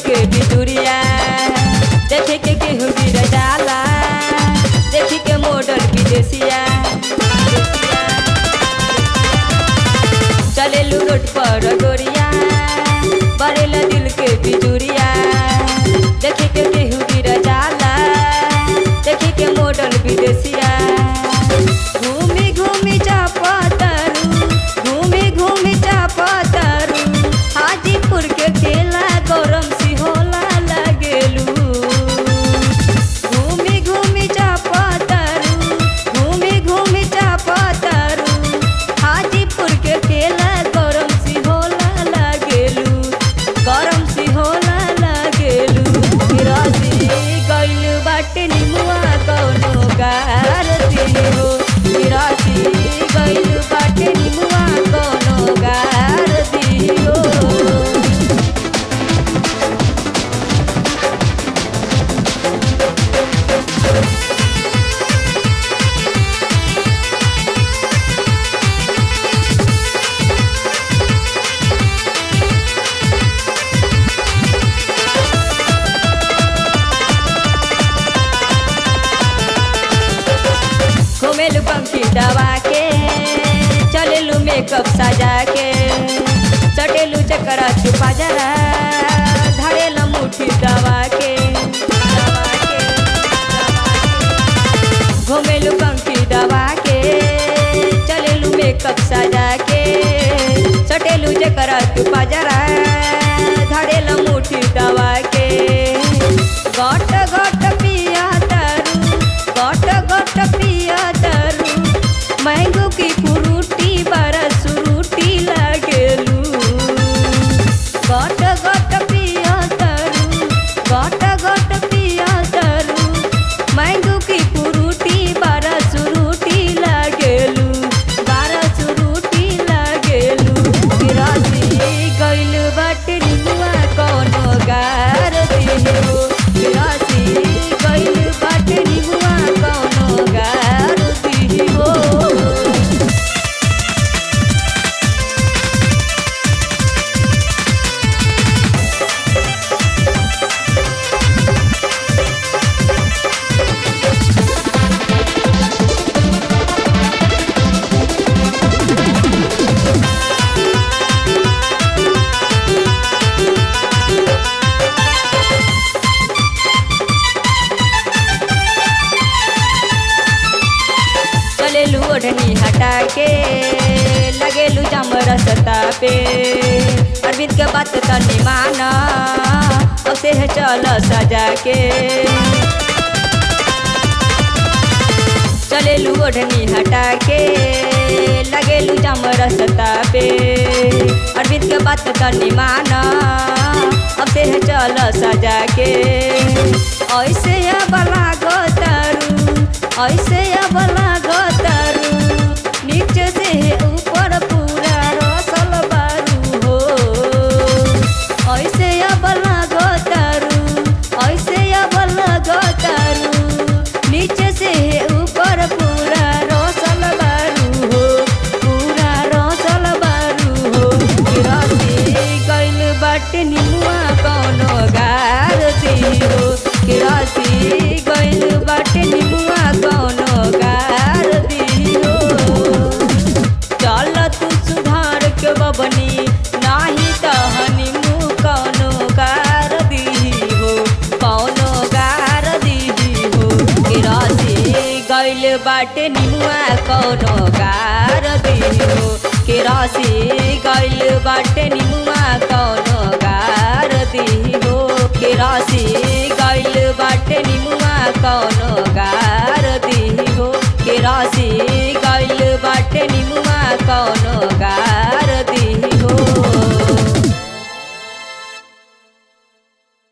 के बिजुरिया देखे के केहू गिर जाला देखी के मॉडल विदेशिया चलेलू रोड पर गोरिया बरेला दिल के बिजुरिया देखे के केहू गिर जाला देखे के मॉडल विदेशिया घूमी घूमी चापतरू घूमी घूमी चापतरू हाजीपुर के केला गरम सिहोला लगेलू घूमी घूमी चापतरू घूमी घूमी चापतरू हाजीपुर के केला गरम सिहोला लगेलू गरम सिहोला लगेलू गिरासी गइल बाटे निमुआ कौनो गारती हो गिरासी गइल बाटे निमुआ कौनो गारती हो घुमेलू पंखी दबा के चलेलू मेकअप सजा के चटेलू चकरा छुपा जरा धरेला मुठी दबा के दबा के, दबा के। घुमेलू पंखी दबा के चलेलू मेकअप सजा के चटेलू चकरा छुपा जरा धरेला मुठी दबा के गट गट पिया तारू गट गट पिया तारू मैंगो की फ्रूटी बड़ा सुरूटी लागेलू गट गट पिया तारू गट गट पिया तारू मैंगो की फ्रूटी बड़ा सुरूटी लागेलू बड़ा सुरूटी लागेलू गिरासी गइल बाटे निमुआ कौनो गारती हो गिरासी गइल बाटे निमुआ कौनो गारती हो चलेलू ओढ़नी हटा के लगेलू जम रसता पे अरविंद के बात तनी माना अब से है चल सजा के चलेलू ओढ़नी हटा के लगेलू जम रसता पे अरविंद के बात तनी माना अब से है चल सजा के ऐसे अब लागो तारू ऐसे अब लागो तारू नीचे से ऊपर पूरा रसल बारू हो ऐसे अब लागो तारू ऐसे अब लागो तारू नीचे से ऊपर पूरा रसल बारू हो पूरा रसल बारू हो गिरती गइल बाटे निमुआ कौनो गारती हो गिरती गइल बाटे निमुआ कौनो गारती हो चल तू सुधार के बबनी नाही तहनी मुँह कौनो गार दीही हो कौनो गार दीही हो गिरासी गइल बाटे निमुआ कौनो गार दीही हो गिरासी गइल बाटे निमुआ कौनो गार दीही हो गिरासी गइल बाटे निमुआ कौनो गार दीही हो गिरासी गइल बाटे निमुआ कौनो गार